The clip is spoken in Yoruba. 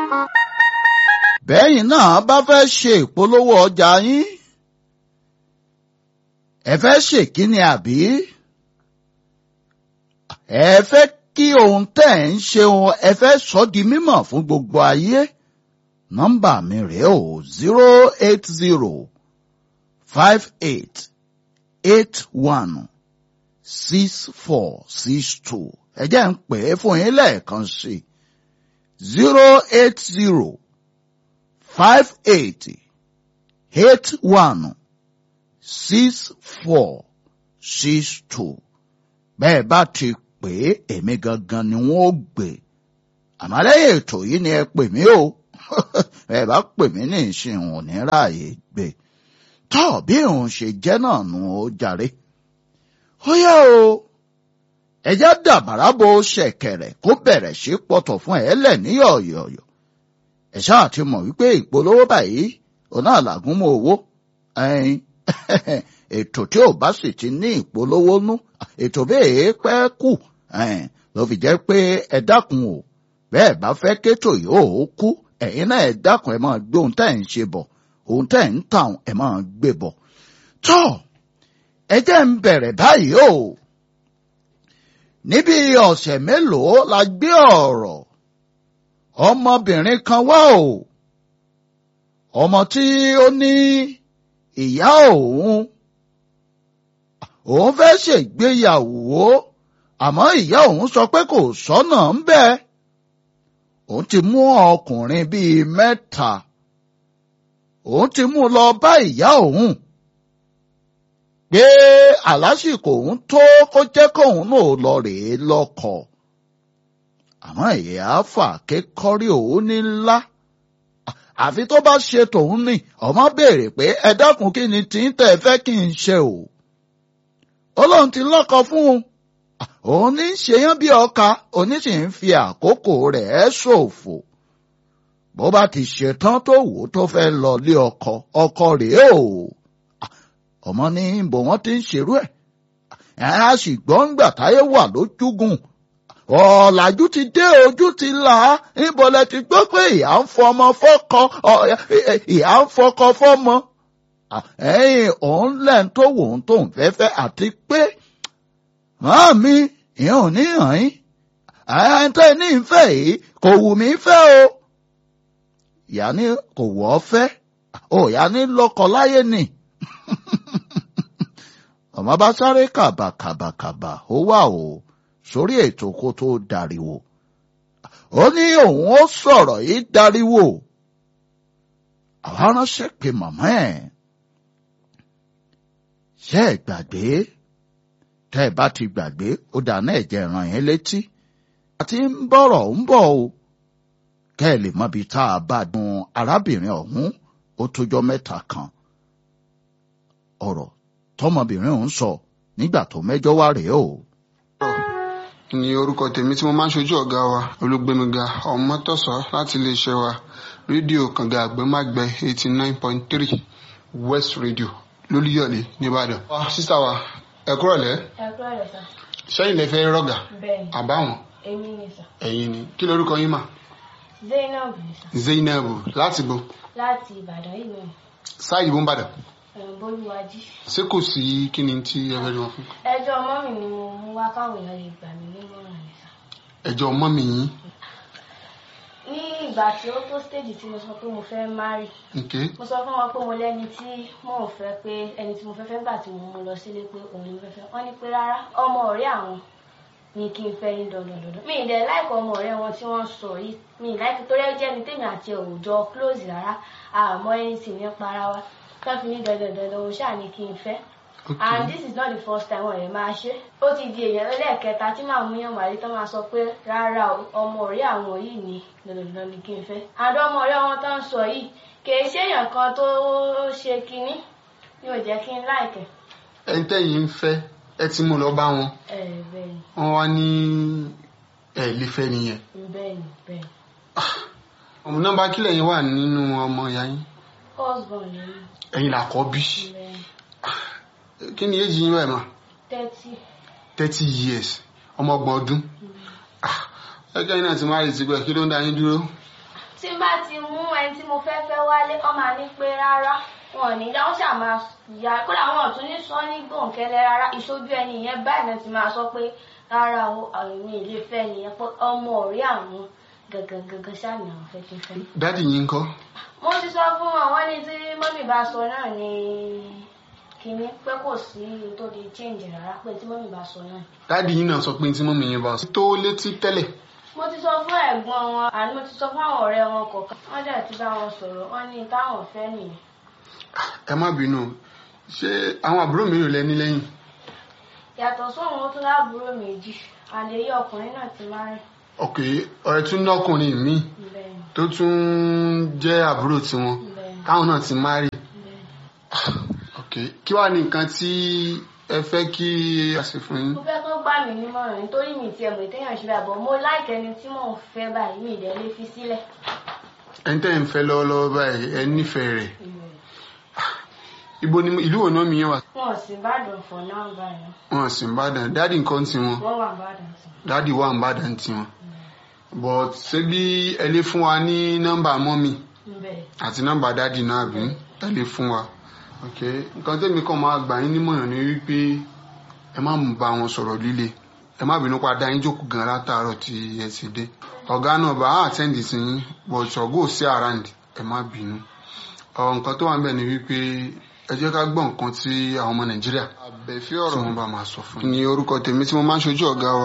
bẹ́yìn náà bá fẹ́ ṣe ìpolówó ọjà yín ẹ fẹ́ ṣèkíni àbí ẹ fẹ́ kí ohun tẹ́ ẹ̀ ń ṣe ohun ẹ fẹ́ sọ di mímọ̀ fún gbogbo ayé nọ́mbà mi rèé o zero eight zero five eight eight one six four six two ẹ jẹ́ ń pè é fún yín lẹ́ẹ̀kan sí zero eight zero five eight eight one six four six two bẹ́ẹ̀ bá ti pè é èmi gangan ni wọ́n ó gbé àmọ́ lẹ́yìn ètò yìí ni ẹ pè mí o ẹ bá pè mí ní ìsìn òun ní ráàyè gbé tọ́ bí òun ṣe jẹ́ náà nù ó jàre ó yá o ẹjá dàbàrà bo ṣẹ̀kẹ̀rẹ̀ kó bẹ̀rẹ̀ sí pọ̀tọ̀ fún ẹ lẹ̀ ní yọ̀yọ̀yọ̀ ẹ ṣáà ti mọ̀ wípé ìpolówó báyìí òun náà làgún mọ́ owó ẹyin ètò tí ò bá sì ti ní ìpolówó nú ètò bẹ́ẹ̀ pẹ́ kù ló fi jẹ́ pé ẹ dákun o bẹ́ẹ̀ bá fẹ́ kétò yìí ó kú ẹ̀yin náà ẹ dákun ẹ máa gbé ohun tẹ́ ẹ̀ ń ṣe bọ̀ ohun tẹ́ ẹ̀ ń tàn ẹ máa gbé bọ̀ tọ́ ẹ jẹ́ ń bẹ̀rẹ̀ báyìí o níbi ọ̀sẹ̀ mélòó la gbé ọ̀rọ̀ ọmọbìnrin kan wá o ọmọ tí ó ní ìyá òun òun fẹ́ ṣègbéyàwó àmọ́ ìyá òun sọ pé kò sọ́nà ń bẹ́ẹ̀ òun ti mú ọkùnrin bíi mẹ́ta òun ti mú lọ bá ìyá òun pé àlásìkò òun tó kó jẹ́ kóun náà lọ rèé lọ́kọ àmọ́ ìyá fà kékọ́rí òun ní ńlá àfi tó bá ṣe tòun ní ọmọ béèrè pé ẹ dákun kí ni tí ń tẹ̀ fẹ́ kí n ṣe o Ọlọ́run ti lọ́kọ fún un òun ní ṣeyán bí ọkà òní sì ń fi àkókò rẹ̀ ṣòfò bó bá ti ṣetán tó wò tó fẹ́ lọ lé ọkọ ọkọ rèé o ọmọ ní bò wọ́n ti ń ṣerú ẹ̀ a sì gbọ́ ńgbà táyé wà lójúgùn ọ̀làjú ti dé ojú ti là á ìbọ̀lẹ̀ ti gbọ́ pé ìyá ń fọmọ fọ́kọ ìyá ń fọkọ fọ́mọ ẹ̀yìn òun lẹ́ń tó wò ó tóun fẹ́fẹ́ àti pé màá mi ìyẹn ò ní hàn yín àyàntẹ́ ní ìfẹ́ yìí kò wù mí fẹ́ o ìyá ní kò wọ́ fẹ́ ò ìyá ní lọ́kọ láyé nì ọmọ bá sáré kàbàkàbàkàbà ó wà o sórí ètò kó tó dariwo ó ní òun ó sọ̀rọ̀ yìí dariwo àwa ránṣẹ́ pé màmá ẹ̀ ṣe é gbàgbé tẹ́ ẹ bá ti gbàgbé ó dáná ẹ̀jẹ̀ ràn yín létí àti ń bọ̀rọ̀ ń bọ̀ o kẹ́ ẹ lè mọbi tá a bá dun arábìnrin ọ̀hún ó tójọ́ mẹ́ta kan ọ̀rọ̀ tọmọbìnrin ọ̀hún sọ nígbà tó mẹ́jọ wá rèé o. ní orúkọ tèmi tí mo máa ń ṣojú ọ̀gá wa olúgbémiga ọmọtọ́sọ láti iléeṣẹ́ wa rédíò kànga àgbẹ̀mágbẹ̀ eighty nine point three west radio lólúyọ̀lé nìbàdàn. sísá wa ẹ kúrọ̀lẹ́ ẹ kúrò rẹ sà sẹ́yìn lẹ fẹ́ rọ́gà bẹ́ẹ̀ni àbáwọn èmi ni sà ẹ̀yin ni kí lorúkọ yín mà zainab ni sà zainabu láti bo láti ìbàdàn yìí náà sáàyè bó ń bàdàn ẹ̀rùn bólúwájí. ṣé kò sí kí ni tí ẹ fẹ́ rí wọn fún. ẹjọ́ ọmọ mi ni mo mú wá káwọn èèyàn lè gbà mí nímọ̀ràn ni sà. ẹjọ́ mọ́mì yín ní ìgbà tí ó tó stage tí mo sọ pé mo fẹ́ marry okay mo sọ fún wọn pé mo lẹ́ni tí mò ń fẹ́ pé ẹni tí mo fẹ́ fẹ́ gbà tí mo mú lọ sílé pé òun ni mo fẹ́ fẹ́ wọ́n ní pé rárá ọmọ ọ̀rẹ́ àwọn ni kí n fẹ́ ní dandandandan mi ì dẹ̀ láìkọ̀ ọmọ ọ̀rẹ́ wọn tí wọ́n sọ yìí mi ì láìkọ̀ torí ẹ jẹ́ ni tèmi àti òòjọ close rárá àmọ́ ẹni sì ní para wa tó fi ní dandandandan òun ṣáà ní kí n fẹ́ and okay this is not the first time wọn yẹn máa ṣe ó ti di èèyàn lẹ́ẹ̀kẹta tí màá mú yàn wálé tó máa sọ pé rárá o ọmọ ọ̀rẹ́ àwọn yìí ni dandandandan ni kí n fẹ́ and ọmọ ọ̀rẹ́ wọn tó ń sọ yìí kìí ṣèèyàn kan tó ṣe kinní ni ò jẹ́ kí n láìkẹ́ ẹni tẹ́yìn ń fẹ́ ẹ ti mú lọ bá wọn ẹ bẹ́ẹ̀ ni wọ́n wá ní ẹ lè fẹ́ nìyẹn bẹ́ẹ̀ ni bẹ́ẹ̀ ni ọmọ nọ́mbà kílẹ̀ yín wà nínú ọmọ ìyá yín husband ni mí, ẹ̀yin làkọ́bí bẹ́ẹ̀ ni kí ni èjì yín báyìí mà thirty thirty years ọmọ ọgbọ̀n ọdún Ah, ẹgbẹ́ yín náà ti máa rí ti pẹ́ kí ló ń dá yín dúró tí n bá ti mú ẹni tí mo fẹ́ fẹ́ wálé ọ máa ní pé rárá wọn ò ní dá wọn ṣáà máa yà kódà wọn ò tún ní sọ ní gbòǹkẹ́lẹ́ rárá ìṣojú ẹni yẹn báyìí náà ti máa sọ pé rárá o àwọn ilé fẹ́ nìyẹn pé ọmọ ọ̀rẹ́ àwọn gangan gangan ṣáà ni àwọn fẹ́ kí n fẹ́. dádì yín ń kọ́ mo ti sọ fún wọn wọn ní tí mọ́mì bá sọ náà ni kínní pé kò sí tó di change rárá pé tí mọ́mì bá sọ náà. dádì yín náà sọ pé tí mọ́mì yín bá sọ tó létí tẹ́lẹ̀ mo ti sọ fún ẹ̀gbọ́n wọn àní mo ti sọ fún àwọn ọ̀rẹ́ wọn kọ̀ọ̀kan wọ́n dẹ̀ ti bá wọn sọ̀rọ̀ wọ́n ní táwọn fẹ́ nìyẹn. ẹ má bínú ṣé àwọn àbúrò mélòó lẹ ní lẹ́yìn yàtọ̀ sóhun ó tún láàbúrò méjì àlèyé ọkùnrin náà ti máa rìn ok ọ̀rẹ́ tún lọ́kùnrin míì bẹ́ẹ̀ ni tó tún jẹ́ àbúrò tiwọn bẹ́ẹ̀ ni táwọn náà ti márì bẹ́ẹ̀ ni. ok kí wàá ní nǹkan tí ẹ fẹ́ kí a ṣe fún yín mo fẹ́ kó gbà mí nímọ̀ràn nítorí mi tiẹ̀ mọ̀ ìtẹ́yàn ṣe bàbọ̀ mo láìkẹ́ ẹni tí mò ń fẹ́ báyìí mi ìdẹ́ lé fi sílẹ̀. ẹni tẹ́ ẹ̀ ń fẹ́ lọ́wọ́lọ́wọ́ báyìí ẹ nífẹ̀ẹ́ rẹ̀ ibo ni ìlú wo náà mi yẹn wà wọn ò sì bàdàn fọ̀ náà báyìí wọn sì ń bàdàn dáàdì nǹkan tiwọn wọ́n wà bàdàn sí. dáàdì wà ń bàdàn tiwọn but ṣé bí ẹ lè fún wa ní nọ́mbà mọ́mì bẹ́ẹ̀ àti nọ́mbà dáàdì náà bí ẹ lè fún wa ok nǹkan tẹ́mi kàn máa gbà yín nímọ̀ràn ni wípé ẹ má mú bá wọn sọ̀rọ̀ líle ẹ má bínú pa dá yín jókòó gan látàárọ̀ tí ẹ ti dé ọ̀gá náà bá á àtẹ́ǹdì sí yín but ọ̀gá ò sí àràǹdì ẹ má bínú ọ̀ nǹkan tó wà ń bẹ̀ ni wípé ẹ jẹ́ ká gbọ́ nǹkan tí àwọn ọmọ nàìjíríà àbẹ̀fí tí ọ̀rọ̀ wọ́n bá máa sọ fún yín. ni orúkọ tèmi tí mo máa ń ṣojú ọ̀gá wa